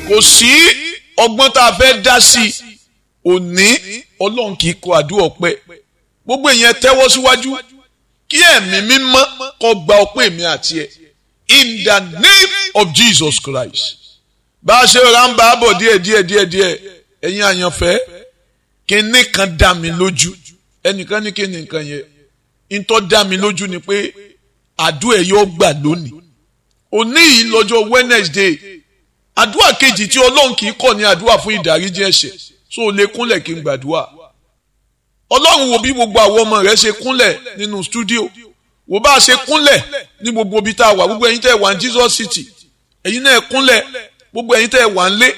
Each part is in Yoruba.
kò sí ọgbọ́n tá a fẹ́ dá sí i òní ọlọ́run kì í kọ àdúrà ọpẹ́ gbogbo èèyàn tẹ́wọ́ síwájú kí ẹ̀mí mímọ́ kó gba ọpẹ́ mi àti ẹ̀ in the name of Jesus Christ bá a ṣe ra ń bá a bọ̀ díẹ̀ díẹ̀ díẹ̀ díẹ̀ ẹ̀yin àyànfẹ́ kíní kan dá mi lójú ẹnìkan ní kíní nǹkan yẹn ntọ́ dá mi lójú ni pé àdúrà yóò gbà lónìí òní yìí lọ́jọ́ Wednesday àdúrà kejì tí ọlọ́run kì í kọ̀ ní àdúrà fún ìdáríjì ẹ̀ṣẹ̀ so o lè kúnlẹ̀ kí n gbàdúrà ọlọ́run wo bí gbogbo àwọn ọmọ rẹ̀ ṣe kúnlẹ̀ nínú stúdíò wò bá a ṣe kúnlẹ̀ ní gbogbo ibi tá a wà gbogbo ẹ̀yin tẹ́ ẹ wà ní Jesus City ẹ̀yin náà kúnlẹ̀ gbogbo ẹ̀yin tẹ́ ẹ wà ń lé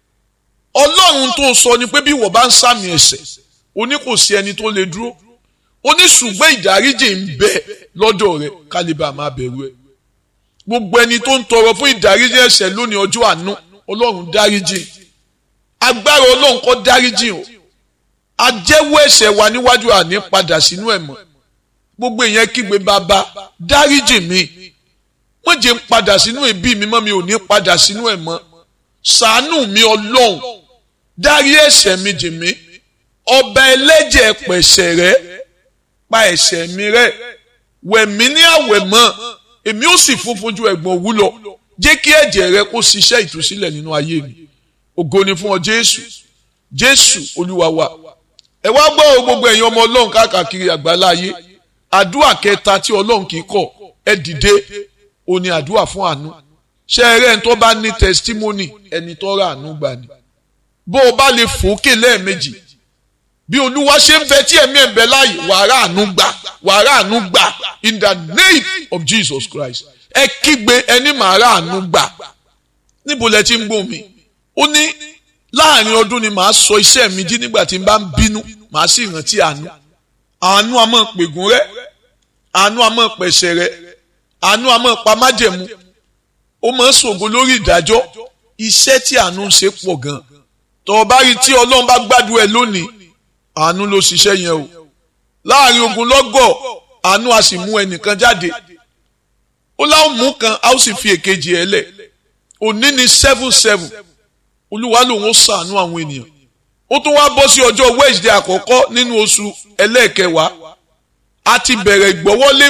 ọlọ́run tó sọ ni pé bí wọ́n bá ń sàmì ẹ̀ṣẹ̀ o ní kò sí ẹni tó lè dúró o ní ṣùgbọ́n ìdáríjì ń bẹ lọ́dọ̀ rẹ̀ kálíbà máa bẹ̀rù ẹ̀ gbogbo ẹni tó ń tọrọ fún ìdáríjì ẹ̀ṣẹ̀ lónìí ọjọ́ àánú ọlọ́run dáríjì agbára ọlọ́run kó dáríjì o ajẹ́wọ́ ẹ̀ṣẹ̀ wa níwájú àní padà sínú ẹ̀ mọ́ gbogbo èèyàn kígbe bàbá dáríjì mi wọ́n jẹ́ ń padà sínú ẹbí mi mọ́ mi ò ní padà sínú ẹ̀ mọ́ ṣàánú mi ọlọ́run dárí ẹ̀ṣẹ̀ mi jì mí ọba ẹlẹ́jẹ̀ pẹ̀ṣẹ̀ rẹ́ pa ẹ̀ṣẹ̀ mi rẹ́ wẹ̀ mí ní àwẹ̀ mọ́ èmi ó sì funfun ju ẹ̀gbọ̀n òwú lọ jẹ́ kí ẹ̀jẹ̀ rẹ kó ṣiṣẹ́ ìtúsílẹ̀ nínú ayé mi ògo ni fún ọ jésù jésù olúwa wa ẹ wá gbọ́ ọ gbogbo ẹ̀yin ọmọ ọlọ́run káàkiri àgbálá ayé àdúrà kẹta tí ọlọ́run kì í kọ̀ ẹ dìde ó ní àdúrà fún àánú ṣé ẹ rẹ́ ẹni tó bá ní testimony ẹni tó rà àánú gbà ni bó o bá lè fòókè lẹ́ẹ̀mejì bí olúwa ṣe ń fẹ́ tí ẹ̀mí ẹ̀ ń bẹ láàyè wàrà àánú gbà wàrà àánú gbà in the name of Jesus Christ ẹ kígbe ẹni màá rà àánú gbà níbo lẹ ti ń gbọ́ mi ó ní láàrin ọdún ni màá sọ iṣẹ́ mi jí nígbà tí n bá ń bínú màá sì rántí àánú àánú a máa pègùn rẹ àánú a máa pẹ̀sẹ̀ rẹ àánú a máa pa májẹ̀mú ó máa ń ṣògo lórí ìdájọ́ iṣẹ́ tí àánú ń ṣe pọ̀ gan tọ́ ọ bá rí tí ọlọ́run bá gbádùn ẹ lónìí àánú ló ṣiṣẹ́ yẹn o láàrin ogun lọ́gọ̀ àánú a sì mú ẹnìkan jáde ó láwọn mú kan a ó sì fi èkejì ẹ lẹ̀ òní ni seven seven olúwa lòun ó ṣàánú àwọn ènìyàn ó tún wá bọ́ sí ọjọ́ Wednesday àkọ́kọ́ nínú oṣù ẹlẹ́ẹ̀kẹwàá a ti bẹ̀rẹ̀ ìgbọ́wọ́lé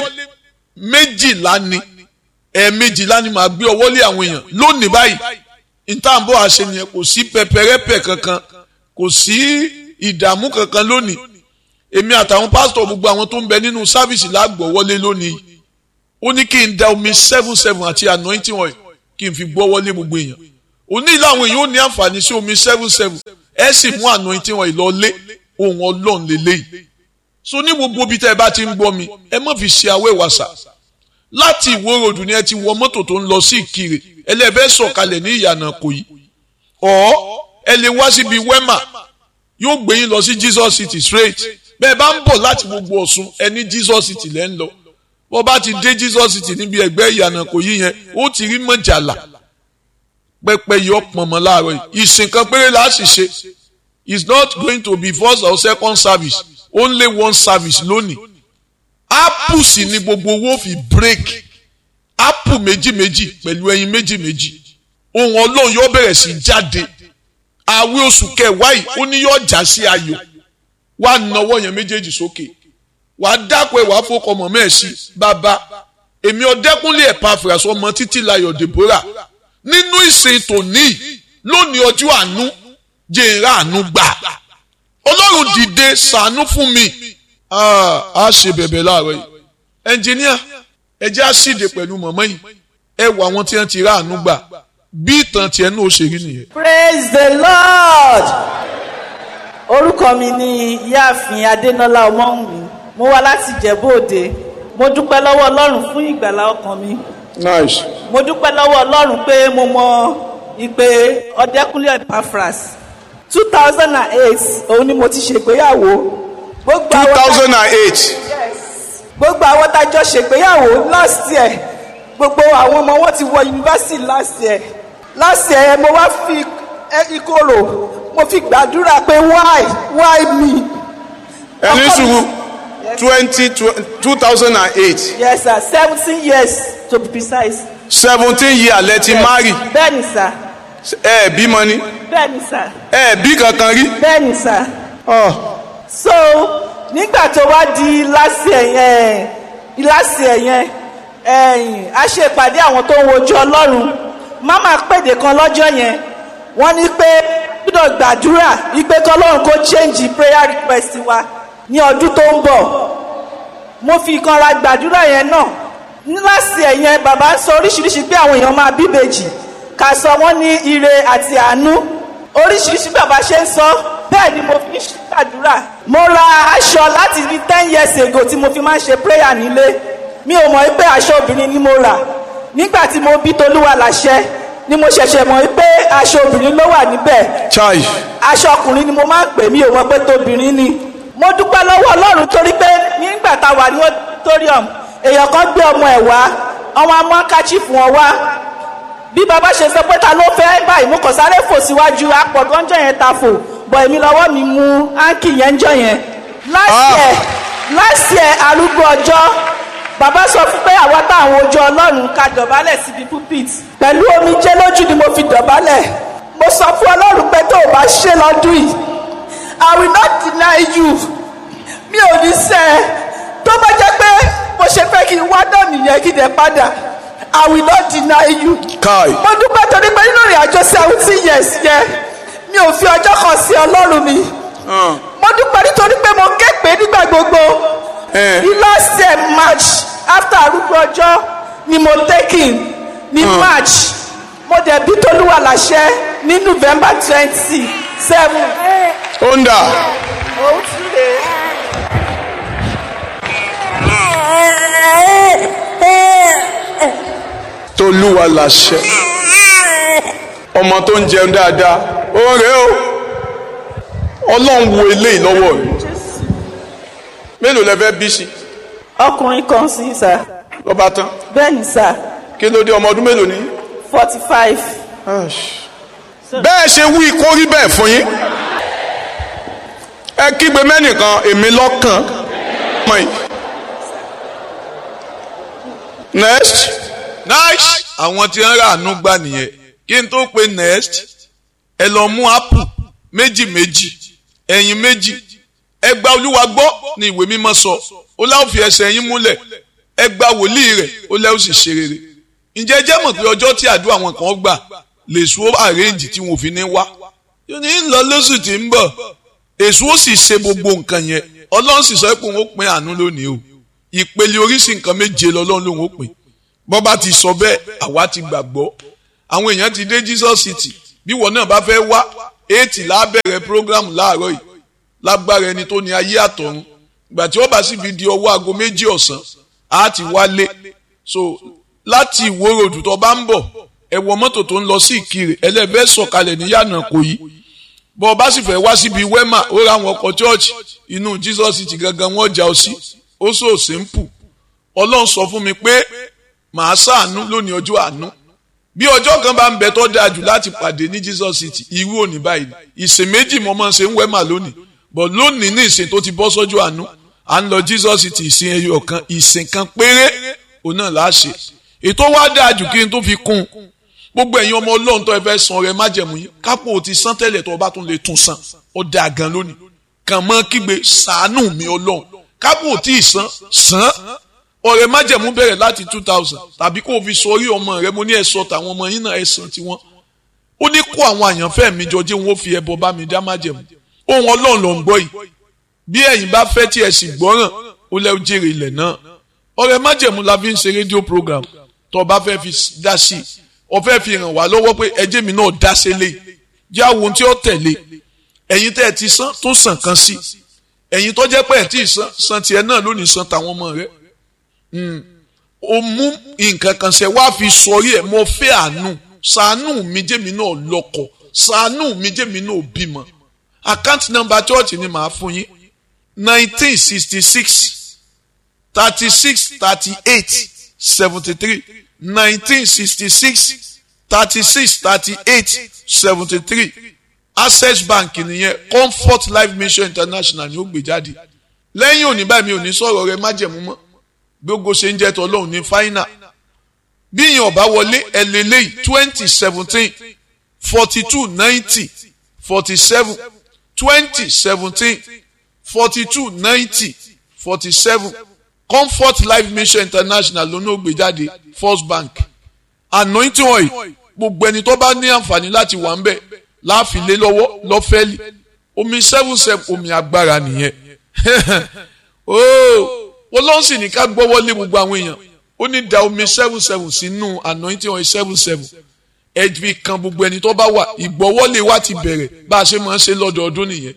méjìlá ni ẹ̀ẹ̀mejìlá ni màá gbé ọwọ́ lé àwọn èèyàn lónìí báyìí ìtàǹbọ̀ àṣẹ nìyẹn kò sí pẹpẹrẹpẹ kankan kò sí ìdààmú kankan lónìí èmi àtàwọn pásítọ̀ gbogbo àwọn tó ń bẹ nínú sáfìsì lágbọ̀wọ́lé lónìí ó ní kí n da omi seven seven àti anointing oil kí n fi gbọ́wọ́lé gbogbo èèyàn òní làwọn èèyàn ò ní àǹfààní sí omi seven seven ẹ sì mú anointing oil lọ lé ohun ọlọ́run lélẹ́yìí so ní gbogbo ibi tẹ́ ẹ bá ti ń gbọ́ mi ẹ má fi ṣe awẹ́ wàsà láti ìwó ròdù ni ẹ ti wọ mọ́tò tó ń lọ sí ìkirè ẹlẹ́fẹ́ sọ̀kalẹ̀ ní ìyànà kò yí ọ̀ ẹ lè wá síbi wẹ́mà yóò gbé yín lọ sí Jesus City straight bẹ́ẹ̀ bá ń bọ̀ láti gbogbo Ọ̀ṣun ẹ ní Jesus City lẹ́ ń lọ bọ́ bá ti dé Jesus City níbi ẹgbẹ́ ìyànà kò yí yẹn ó ti rí mọ̀jàlá pẹpẹ yọ pọnmọ láàárọ̀ yìí ìsìn kan péré la sì ṣe it's not going to be first or second service only one service lónìí apple sì ni gbogbo owó fi break apple méjì méjì pẹ̀lú ẹyin méjì méjì ohun ọlọ́run yóò bẹ̀rẹ̀ sí jáde àwẹ̀ oṣù kẹwàá yìí ó ní yóò já sí ayọ̀ wà náwó yẹn méjèèjì sókè wà á dápẹ́ wà á fọkọ̀ mọ̀ mẹ́ẹ̀sì bàbá èmi ọ̀dẹ́kúnlé ẹ̀pà àfẹ̀rẹ̀sọ ọmọ títí layọ̀ Deborah nínú ìsìn tòní lónìí ọjọ́ àánú jẹ́nra àánú gbà ọlọ́run dìde ṣàánú fún mi a ṣe bẹ̀bẹ̀ láàárọ̀ yìí ẹnjìníà ẹ jẹ́ àṣìdè pẹ̀lú mọ̀mọ́ yìí ẹ wọ àwọn tí wọ́n ti rà àánú gbà bí ìtàn tiẹ̀ náà ó ṣe rí nìyẹn. praise the lord orúkọ mi ni ìyáàfin adénọlá ọmọwùnmí mo wá láti ìjẹ̀bú òde mo dúpẹ́ lọ́wọ́ ọlọ́run fún ìgbàlá ọkàn mi nice. mo dúpẹ́ lọ́wọ́ ọlọ́run pé mo mọ ìpè ọ̀dẹ́kúnlé epaphras two thousand and eight òun ni mo ti ṣègbéyàwó. gbogbo two àwọn tá- thousand and eight Yes. gbogbo àwọn tájọ ṣègbéyàwó last year gbogbo àwọn ọmọ wọn ti wọ yunifásitì last year last year mo wá fi ẹ- ìkorò mo fi gbàdúrà pé why why me. ẹni Ọkọ mi- sùúrù Yes. twenty two thousand and eight yes sir seventeen years to be precise. seventeen years lẹ ti marry bẹ́ẹ̀ni sir ẹ bímọ ni bẹ́ẹ̀ ni sà ẹ bí kankan rí bẹ́ẹ̀ ni sà. Ọ, so nígbà tó wá di lásì ẹ̀yẹn lásì ẹ̀yẹn ẹ̀yìn a ṣe ìpàdé àwọn tó ń wojú ọlọ́run máma pèdè kan lọ́jọ́ yẹn wọ́n ní pé gbọ́dọ̀ gbàdúrà wípé kọ́lọ́run kó change prayer request wa ní ọdún tó ń bọ̀ mo fi ìkanra gbàdúrà yẹn náà ní lásì ẹ̀yẹn bàbá sọ oríṣiríṣi pé àwọn èèyàn máa bíbejì ká sọ wọ́n ní ire àti àánú oríṣiríṣi bàbá ṣe ń sọ bẹ́ẹ̀ ni mo fi ń ṣàdúrà mo ra aṣọ láti ní ten years ago tí mo fi máa ń ṣe prayer nílé mi ò mọ̀ pé aṣọ obìnrin ni mo rà nígbà tí mo bí tolúwa láṣẹ ni mo ṣẹ̀ṣẹ̀ mọ̀ pé aṣọ obìnrin ló wà níbẹ̀ chai aṣọ ọkùnrin ni mo máa ń pè mí ò mọ̀ pé tóbìnrin ni mo dúpẹ́ lọ́wọ́ ọlọ́run torí pé nígbà tá a wà ní auditorium èèyàn kan gbé ọmọ ẹ̀ wá ọmọ amọ́káchí fún ọ wá bí baba ṣe sọ pé ta ló fẹ́ báyìí mo kàn sáré fò síwájú apọ̀gánjọ́ yẹn ta fò bọ̀ èmi lọ́wọ́ mi mú áńkì yẹn jọ yẹn last Ah. year last year arúgbó ọjọ́ bàbá sọ fún pé àwa táwọn ojú ọlọ́run ká dọ̀bálẹ̀ síbi pulpit pẹ̀lú omijé lójú ni mo fi dọ̀bálẹ̀ mo sọ fún ọlọ́run pé tó o bá ṣe lọ́dún yìí i will not deny you mi ò ní sẹ́ ẹ tó bá jẹ́ pé mo ṣe fẹ́ kí n wá náà nìyẹn kí n dẹ̀ padà i will not deny you kai mo dúpẹ́ torí pé nínú ìrìn àjò seventeen years yẹn mi ò fi ọjọ́ kan sí ọlọ́run mi Hàn, mo dúpẹ́ nítorí pé mo ké pé nígbà gbogbo Eh. ní last year march after arúgbó ọjọ́ ni mo taking ní march mo dẹ̀ bí tolúwa láṣẹ ní november twenty seven. ó ń dà òun tún lè. tolúwa làṣẹ ọmọ tó ń jẹun dáadáa ó rèé o ọlọ́run wo eléyìí lọ́wọ́ mi mélòó lẹ fẹ́ bí sí ọkùnrin kan sí sá lọ́ba tán bẹ́ẹ̀ ni sá kí ló dé ọmọ ọdún mélòó ní. forty five. bẹ́ẹ̀ ṣe wí kó rí bẹ́ẹ̀ fún yín ẹ kígbe mẹ́nìkan èmi lọ́kàn mọ̀ yìí. next nice àwọn tí ń rà àánú gbà nìyẹn kí n tó pe next ẹ lọ mú apple méjì méjì ẹyin méjì ẹ gba olúwa gbọ́ ní ìwé mímọ́ sọ ó láwọn fi ẹsẹ̀ yín múlẹ̀ ẹ gba wòlíì rẹ̀ ó lẹ́wọ́ sì ṣe rere ǹjẹ́ ẹ jẹ́ mọ̀ pé ọjọ́ tí àdúrà wọn kan gbà lè sùn ó àrẹ́ǹjì tí wọn ò fi ní wá yóò ní lọ lóṣù tí ń bọ̀ èso ó sì ṣe gbogbo nǹkan yẹn ọlọ́run sì sọ pé òun ó pín àánú lónìí o ìpele oríṣi nǹkan méje lọ́lọ́run lòun ó pín bọ́ bá ti sọ bẹ́ẹ̀ àwa ti gbàgbọ́ àwọn èèyàn ti dé Jesus City bí wọn náà bá fẹ́ wá eighty lábẹ̀rẹ̀ program láàárọ̀ yìí lágbára ẹni tó ní ayé àtọ̀run ìgbà tí wọ́n bá sì fi di ọwọ́ aago méjì ọ̀sán á ti wálé so láti ìwó ròdù tó bá ń bọ̀ ẹ wọ mọ́tò tó ń lọ sí ìkirè ẹlẹ́fẹ́ sọ̀kalẹ̀ ní yànnà kò yí bọ́ ọ bá sì fẹ́ wá síbi wema ó ra àwọn ọkọ̀ chọ́ọ̀chì inú Jesus City gangan wọ́n já ọ sí ó sọ simple ọlọ́run sọ fún mi pé màá ṣàánú lónìí ọjọ́ àánú bí ọjọ́ kan bá ń bẹ tó dáa jù láti pàdé ní Jesus City irú òní báyìí ìsìn méjì mo máa ń ṣe ń wẹ́mà lónìí but lónìí ní ìsìn tó ti bọ́ sọ́jọ́ àánú à ń lọ Jesus City ìsìn ẹyọ kan ìsìn kan péré òun náà là á ṣe ètò wa dáa jù kí n tó fi kún un gbogbo ẹ̀yin ọmọ ọlọ́run tó ẹ fẹ́ san rẹ májẹ̀mú yín kápò ti san tẹ́lẹ̀ tó o bá tún lè tún san ó dáa gan lónìí kàn mọ́ kígbe ṣàánú mi ọlọ́run kápò tí ì san san ọ̀rẹ́ májẹ̀mú bẹ̀rẹ̀ láti two thousand tàbí kó o fi sọ orí ọmọ rẹ mo ní ẹ sọ tàwọn ọmọ yín náà ẹ san tiwọn ó ní kó àwọn àyànfẹ́ mi jọ jẹ́ wọn ó fi ẹbọ bá mi dá májẹ̀mú ohun ọlọ́run ló ń gbọ́ yìí bí ẹ̀yin bá fẹ́ tí ẹ sì gbọ́ràn ó lẹ́wọ́ jèrè ilẹ̀ náà ọ̀rẹ́ májẹ̀mú la fi ń ṣe rédíò program tó o bá fẹ́ fi dá sí i o fẹ́ fi ràn wá lọ́wọ́ pé ẹjẹ́ mi náà dá sí lé jẹ́ àwọn ohun tí ó tẹ̀lé ẹ̀yin tẹ́ ẹ ti san tó sàn kan sí ẹ̀yin tó jẹ́ pé ẹ̀ tí ì san san tiẹ̀ náà lónìí san tàwọn ọmọ rẹ̀ o mú nǹkan kan ṣe wá fi sọrí ẹ̀ mo fẹ́ àánú ṣàánú mi jẹ́mi náà lọ́kọ ṣàánú mi jẹ́mi náà bímọ account number church ni màá fún yín nineteen sixty six thirty six thirty eight seventy three nineteen sixty six thirty six thirty eight seventy three access bank nìyẹn comfort life mission international ni ó gbé jáde lẹ́yìn òní báyìí mi ò ní sọ̀rọ̀ rẹ májẹ̀mú mọ́ gbogbo ṣe ń jẹ́ tọ́lọ́hún ní fáínà bí ìyẹn ọ̀bá wọlé ẹlẹ́lẹ́yìí twenty seventeen forty two ninety forty seven twenty seventeen forty two ninety forty seven comfort life mission international ló ní ògbé jáde first bank anointing oil gbogbo ẹni tó bá ní àǹfààní láti wà ń bẹ̀ láàfin lé lọ́wọ́ lọ́fẹ́lì omi seven seven omi agbára nìyẹn ooo wọ́n lọ́n sì ní ká gbọ́wọ́ lé gbogbo àwọn èèyàn ó ní da omi seven seven sínú anointing oil seven seven ẹbí kan gbogbo ẹni tó bá wà ìgbọ́wọ́lé wa ti bẹ̀rẹ̀ bá a ṣe máa ń ṣe lọ́dọọdún nìyẹn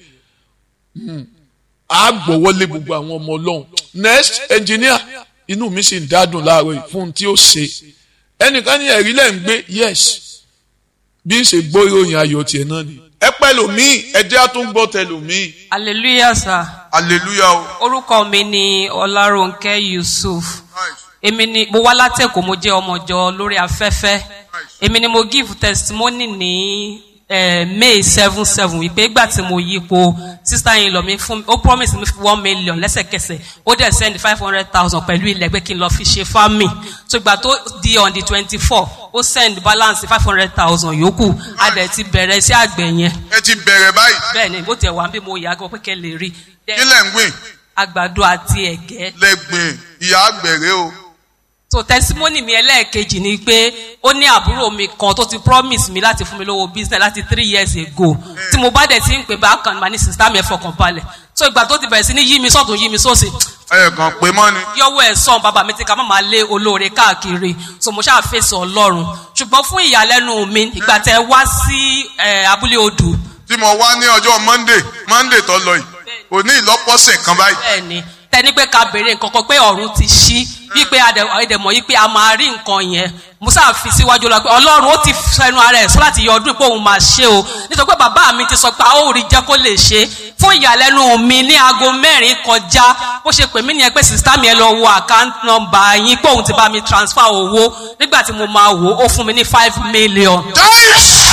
a gbọ́wọ́lé gbogbo àwọn ọmọ ọlọ́run next engineer inú mi sì ń dádùn láàárọ̀ yìí fún un tí ó ṣe ẹnìkan ní ẹ̀rí lẹ́ ń gbé yes bí ń ṣe gbọ́ ìròyìn ayọ̀ tiẹ̀ náà ni ẹ pẹ́ lòmíì ẹjẹ́ á tún gbọ́ tẹ lòmíì hallelujah sir hallelujah o. orúkọ mi ni ọlárónkẹ́ yusuf èmi ni mo wá látẹ̀kọ́ mo jẹ́ ọmọjọ lórí afẹ́fẹ́ èmi ni mo give testimony ní eh, may seven seven wípé ìgbà tí mo yípo sister yìí lọ mi fún ó promise mi one million lẹ́sẹ̀kẹsẹ̀ ó dẹ̀ send five hundred thousand pẹ̀lú ilẹ̀ pé kí n lọ fi ṣe farming so ìgbà tó di on the twenty four ó send balance five hundred thousand yòókù a dẹ̀ ti bẹ̀rẹ̀ sí àgbẹ̀ yẹn ẹ ti bẹ̀rẹ̀ báyìí bẹ́ẹ̀ ni bó tiẹ̀ wá bí mo yà á gbọ́ pé kẹ́ lè rí kí lẹ̀ ń gbìn àgbàdo àti ẹ̀gẹ́ lẹ́gbìn ìyá àgbẹ̀rẹ̀ o. so testimony mi ẹlẹ́ẹ̀kejì ni pé ó ní àbúrò mi kan tó ti promise mi láti fún mi lówó business láti three years ago tí mo bá dẹ̀ ti ń pè bákan mà ní sista mi ẹ̀ fọkàn balẹ̀ so ìgbà tó ti bẹ̀rẹ̀ sí ní yí mi sọ́tún yí mi sósì ẹ kàn pé mọ́ ni. yọwọ́ ẹ̀ sọ̀n bàbá mi ti ka má máa lé olóore káàkiri so mo ṣáà fèsì ọlọ́run ṣùgbọ́n fún ìyàlẹ́nu mi ìgbà tẹ wá sí eh, abúlé odù tí mo wá ní ọjọ́ monday monday tó lọ yìí òní ìlọ́pọ̀sẹ̀ kan báyìí. bẹ́ẹ̀ ni tẹni pé ká béèrè nǹkan kan pé ọ̀run ti ṣí wípé àdèmọ̀ yìí pé a máa rí nǹkan yẹn musa fi síwájú lọ pé ọlọ́run ó ti fẹnu ara ẹ̀ sọ láti yọ ọdún pé òun máa ṣe o nítorí pé bàbá mi ti sọ pé a ó rí jẹ́ kó lè ṣe fún ìyàlẹ́nu mi ní aago mẹ́rin kọjá bó ṣe pè mí nìyẹn pé sista mi ẹ lọ wo account number yín pé òun ti bá mi transfer owó nígbà tí mo máa wò ó fún mi ní five million. Taish!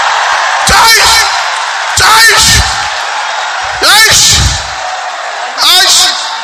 Taish! Taish! Taish! Taish!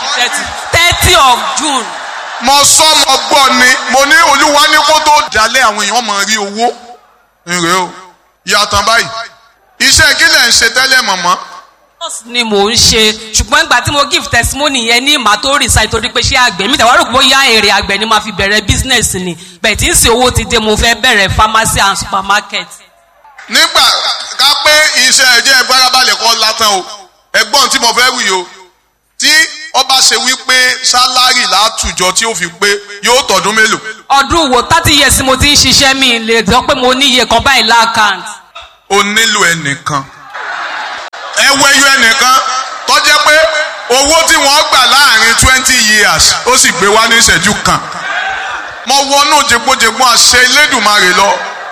thirty of june mo sọ mo gbọ́ ni mo ní olúwa ní kó tó dalẹ̀ àwọn èèyàn máa rí owó nre o yàtọ̀ báyìí iṣẹ́ kí lẹ̀ ń ṣe tẹ́lẹ̀ mọ̀mọ́ nurse ni mò ń ṣe ṣùgbọ́n ìgbà tí mo give testimony yẹn ní màá tó resign torí pé ṣé àgbẹ̀ mi tẹ̀wá rò pé bóyá èrè àgbẹ̀ ni màá fi bẹ̀rẹ̀ business ni bẹ̀ẹ̀ tí ń ṣe owó ti dé mo fẹ́ bẹ̀rẹ̀ pharmacy and supermarket. nígbà ká pé iṣẹ́ ẹ̀jẹ̀ ìfarabalẹ̀ kọ́ látàn o ẹ̀gbọ́n tí mo fẹ́ wí o tí ọba ṣe wípé sálárì látùjọ tí ó fi pé yóò tọdún mélòó. ọdún wo thirty years mo ti ń ṣiṣẹ́ mi lè sọ pé mo ní iye kan báyìí láàkáǹtì. o nílò ẹnìkan ẹ wẹyọ ẹnìkan tó jẹ́ pé owó tí wọ́n gbà láàrin twenty years ó sì gbé wá ní ìṣẹ́jú kan mo wọnú jẹgbọjẹgbọn àṣẹ Elédùmarè lọ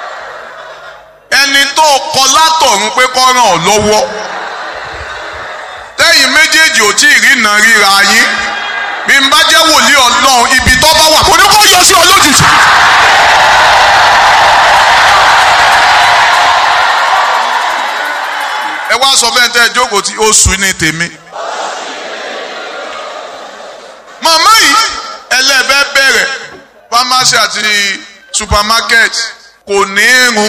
ẹni tó kọ látọ̀run pé kó ràn ọ́ lọ́wọ́ tẹ́yìn méjèèjì ò tí ì rí iná ríra yín bí n bá jẹ́ wòlíì ọlọ́run ibi tó bá wà kò ní kó yọ sí ọ lójijì. ẹ wá sọ fẹ́ tẹ́ ẹ jókòó tí oṣù ní tèmi. màmá yìí ẹlẹ́bẹ̀ bẹ̀rẹ̀ pharmacy àti supermarket kò ní irun.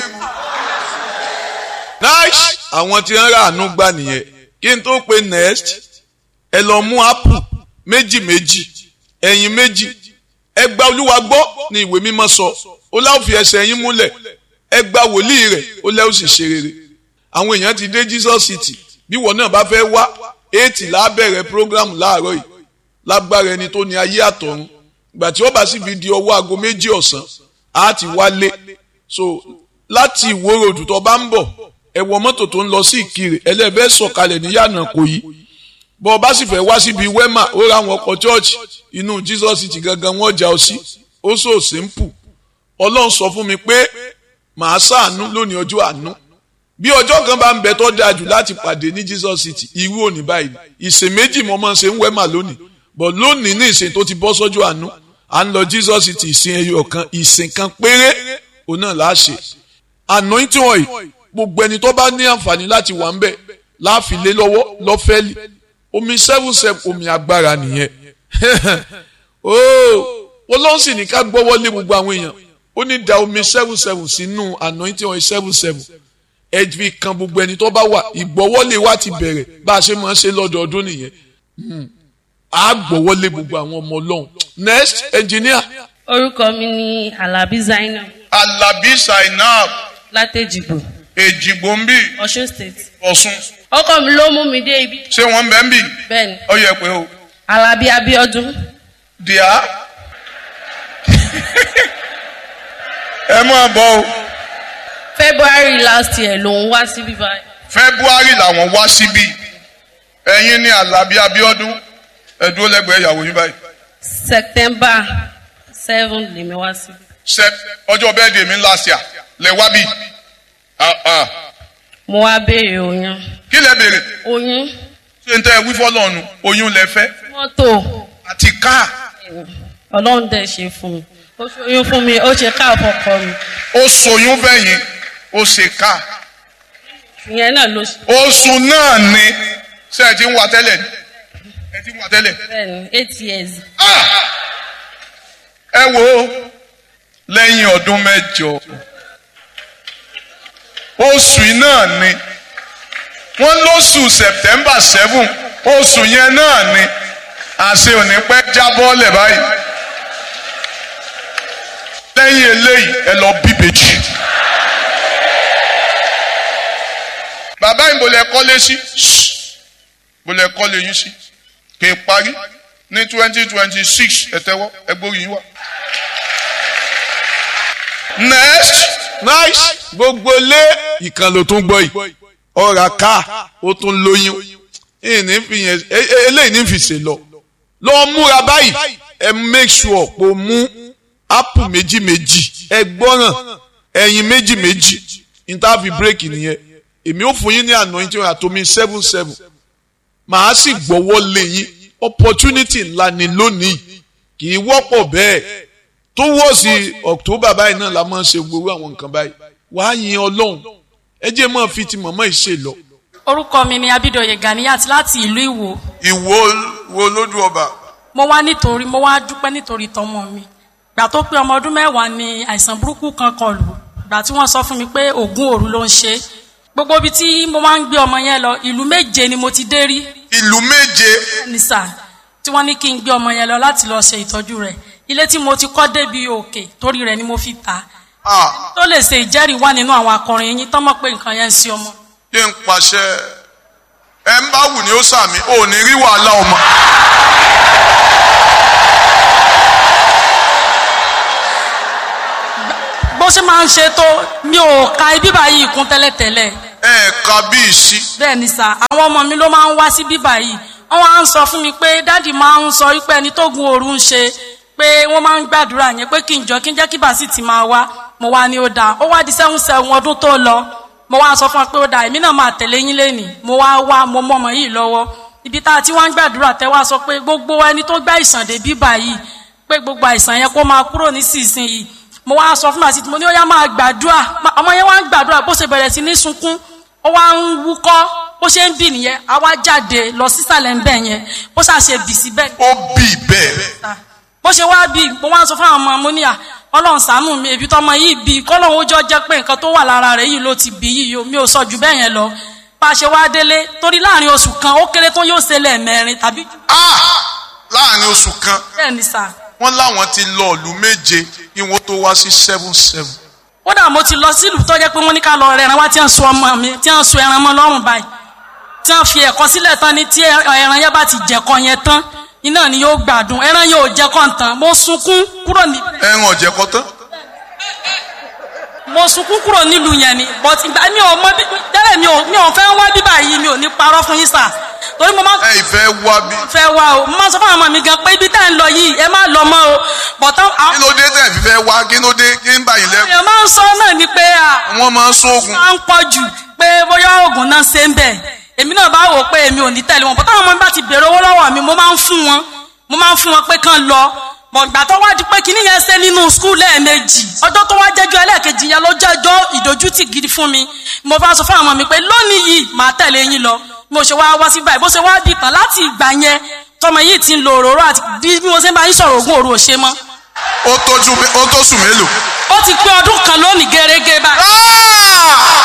nice àwọn tí ń ra àánú gbà nìyẹn kí n tó pe next ẹ lọ mú apple méjì méjì ẹyin méjì ẹ gba olúwa gbọ́ ní ìwé mímọ́ sọ ó láwọn fi ẹsẹ̀ yín múlẹ̀ ẹ gba wòlíì rẹ̀ ó lẹ́wọ́ sì ṣe rere àwọn èèyàn ti dé Jesus City bí wọn náà bá fẹ́ wá eighty lábẹ̀rẹ̀ program láàárọ̀ yìí lágbára ẹni tó ní ayé àtọ̀run ìgbà tí ó bá sì fi di ọwọ́ aago méjì ọ̀sán á ti wálé so láti ìwó ròdù tó bá ń bọ̀ ẹ wọ mọ́tò tó ń lọ sí ìkirè ẹlẹ́bẹ̀ẹ́ sọ̀kalẹ̀ ní yànnà kò yí bọ́ ọ bá sì fẹ́ wá síbi wema ó ra àwọn ọkọ̀ chọ́ọ̀chì inú Jesus City gangan wọ́n já ọ sí ó so simple ọlọ́run sọ fún mi pé màá ṣàánú lónìí ọjọ́ àánú bí ọjọ́ kan bá ń bẹ tó dáa jù láti pàdé ní Jesus City irú òní báyìí ìsìn méjì mo máa ń ṣe ń wema lónìí but lónìí ní ìsìn tó ti bọ́ sọ́jọ́ àánú à ń lọ Jesus City ìsìn ẹyọ kan ìsìn kan péré òun náà là á ṣe anointing oil gbogbo ẹni tó bá ní àǹfààní láti wà ń bẹ̀ láàfin lé lọ́wọ́ lọ́fẹ́lì omi seven seven omi agbára nìyẹn ooo ọlọ́run sì ní ká gbọ́wọ́ lé gbogbo àwọn èèyàn ó ní da omi seven seven sínú anointing oil seven seven ẹ fi kan gbogbo ẹni tó bá wà ìgbọ́wọ́lé wa ti bẹ̀rẹ̀ bá a ṣe máa ń ṣe lọ́dọọdún nìyẹn a gbọ́wọ́lé gbogbo àwọn ọmọ ọlọ́run next engineer orúkọ mi ni alabi zainab alabi zainab látẹjìgbò èjìgbò ń bì ọ̀ṣun state ọ̀sùn ọkọ mi ló mú mi dé ibi ṣé wọ́n ń bẹ́ ń bì bẹ́ẹ̀ni ó yẹ pé o alabi abiodun díà ẹ máa bọ̀ o february last year lòun wá síbí báyìí february làwọn wá síbí ẹ̀yin ní alabi abiodun ẹ dúró lẹ́gbẹ̀ẹ́ ìyàwó yín báyìí september seven lèmi wá síbí Sep ọjọ́ bẹ́ẹ̀ dè mí last year lẹ wá bí Ah, ah. mo wá béèrè oyún kí lẹ béèrè oyún ṣé n tẹ́ ẹ wí fọ́lọ́ọ̀nù oyún lẹ fẹ́ mọ́tò àti káà ọlọ́run dẹ̀ ṣe fún mi ó ṣe oyún fún mi ó ṣe káà fọkọ mi ó soyún fẹ̀yìn ó ṣe káà ìyẹn náà ló ṣe oṣù náà ni ṣé ẹ ti ń wà tẹ́lẹ̀ ni ẹ ti ń wà tẹ́lẹ̀ bẹ́ẹ̀ni eight years Ah! ẹ wo lẹ́yìn ọdún mẹ́jọ oṣù yìí náà ni wọ́n lóṣù september seven oṣù yẹn náà ni àṣẹ òní pẹ́ jábọ́lẹ̀ báyìí lẹ́yìn eléyìí ẹ lọ bíbejì bàbá yìí bòlẹ̀ kọ́lé sí bòlẹ̀ kọ́lé yín sí kì í parí ní twenty twenty six ẹ̀tẹ́wọ́ ẹgbórí yín wá. next nice gbogbo lé ìkan ló tún gbọ́ yìí ọ̀rà ká ó tún lóyún ìní fi yẹn e- e- eléyìí ní fi ṣe lọ lọ múra báyìí ẹ make sure pé o mú apple méjì méjì ẹ gbọ́ràn ẹyin méjì méjì interview break nìyẹn èmi ò fún yín ní anointing àtomi seven seven màá sì gbọ́wọ́ lé yín opportunity ńlá ni lónìí kì í wọ́pọ̀ bẹ́ẹ̀ tó wọ́ sí october báyìí náà la máa ń ṣe gbogbo àwọn nǹkan báyìí wàá yin ọlọ́run ẹ jẹ́ máa fi ti mọ̀mọ́ ìṣe lọ. orúkọ mi ni abidoye ganiyat láti ìlú ìwò ìwo wo lójú ọba mo wá nítorí mo wá dúpẹ́ nítorí tọmọ mi gbà tó pé ọmọ ọdún mẹ́wàá ni àìsàn burúkú kan kọlù gbà tí wọ́n sọ fún mi pé oògùn òru ló ń ṣe gbogbo ibi tí mo máa ń gbé ọmọ yẹn lọ ìlú méje ni mo ti dé rí ìlú méje ní sà tí wọ́n ní kí n gbé ọmọ yẹn lọ láti lọ ṣe ìtọ́jú rẹ̀ ilé tí mo ti kọ́ débi òkè torí rẹ̀ ni mo fi tà á ah tó lè ṣe ìjẹ́rìí wá nínú àwọn akọrin yín tọ́mọ̀ pé nǹkan yẹn ń ṣe ọmọ. kí n pàṣẹ ẹ ń bá wù ní ó sàmì ò ní rí wàhálà ọmọ. bó ṣe máa ń ṣe tó mi ò ka ibi báyìí kún tẹ́lẹ̀tẹ́lẹ̀ ẹ ka bí ìsí bẹ́ẹ̀ ni sà àwọn ọmọ mi ló máa ń wá sí bíbà yìí wọ́n wá ń sọ fún mi pé dáàdì máa ń sọ wípé ẹni tó gun òru ń ṣe pé wọ́n máa ń gbàdúrà yẹn pé kí n jọ kí n jẹ́ kí bàásì ti máa wá mo wá ní ó dáa ó wá di sẹ́hùn sẹ́hùn ọdún tó lọ mo wá sọ fún wa pé ó dáa èmi náà máa tẹ̀lé yín lénìí mo wá wá mo mọ ọmọ yìí lọ́wọ́ ibi tá a ti wá ń gbàdúrà tẹ́ wá sọ pé gbogbo ẹni tó gbá ìsàn dé bíbà yìí pé gbogbo àìsàn yẹn kó máa kúrò nísinsìnyí mo wá sọ fún màsí mo ní ó yá máa gbàdúrà Ma- ọmọ yẹn wá ń gbàdúrà bó ṣe bẹ̀rẹ̀ sí ní sunkún ó wá ń wúkọ́ bó ṣe ń bì nìyẹn a wá jáde lọ sísàlẹ̀ ń bẹ̀ yẹn bó ṣàṣe bì síbẹ̀ ó bì bẹ́ẹ̀ ta bó ṣe wá bí mo wá ń sọ fún àwọn ọmọ mo ní à ọlọ́run ṣàánú mi èbí tọmọ yìí bí kọ́lọ́run ó jọ jẹ́ pé nǹkan tó wà lára rẹ̀ yìí ló ti bí yìí o mi ò sọ jù bẹ́ẹ̀ yẹn lọ bá a ṣe wá délé torí láàrin oṣù kan ó kéré tó yóò ṣe lẹ́ẹ̀mẹrin tàbí jù ah láàrin oṣù kan bẹ́ẹ̀ ni sà wọ́n láwọn ti lọ ìlú méje kí wọ́n tó wá sí seven seven kódà mo ti lọ sílùú tó jẹ́ pé wọ́n ní ká lọ rẹran wá tí wọ́n so ọmọ mi tí wọ́n so ẹran mọ́ lọ́rùn báyìí tí wọ́n fi ẹ̀kọ́ sílẹ̀ tán ni tí ẹran yẹn bá ti jẹ̀kọ́ yẹn tán iná ni yóò gbádùn ẹran yóò jẹ́kọ́ tán mo sunkún kúrò ní ẹran ọ̀jẹ̀ kọ́ tán mo sunkún kúrò nílùú yẹn ni but ìgbà mi ò mọ bí tẹ́lẹ̀ mi ò mi ò fẹ́ wá bíbà yìí mi ò ní parọ́ fún yín sà torí mo máa ẹ ìfẹ́ wá bí fẹ́ wá o mo máa sọ fún àwọn ọmọ mi gan pé ibi tá à ń lọ yìí ẹ má lọ mọ́ o bọ̀tán kí ló dé tẹ̀ fífẹ́ wá kí ló dé kí ń bá yín lẹ́kọ̀ọ́ èèyàn máa ń sọ náà ni pé à wọ́n máa ń sóògùn máa ń pọ̀ jù pé bóyá oògùn náà ṣe ń bẹ̀ èmi náà bá wò ó pé èmi ò ní tẹ̀lé wọn bọ́tá àwọn ọmọ mi bá ti bèrè owó lọ́wọ́ mi mo máa ń fún wọn mo máa ń fún wọn pé kán lọ bọ̀gbà tó wá di pé kíní yẹn ṣe nínú skul lẹ́ẹ̀mejì ọjọ́ tó wá jẹ́jọ́ ẹlẹ́ẹ̀kejì yẹn ló jẹ́jọ́ ìdójútì gidi fún mi mo bá sọ fún àwọn ọmọ mi pé lónìí yìí màá tẹ̀lé yín lọ mo ṣe wá wá sí báyìí bó ṣe wá bì tán láti ìgbà yẹn tọmọ yìí ti ń lo òróró àti bí mo ṣe ń bá yín sọ̀rọ̀ ògùn òru ò ṣe mọ́ ó tójú ó tó sùn mélòó. ó ti pé ọdún kan lónìí gẹ́gẹ́ báyìí Ah!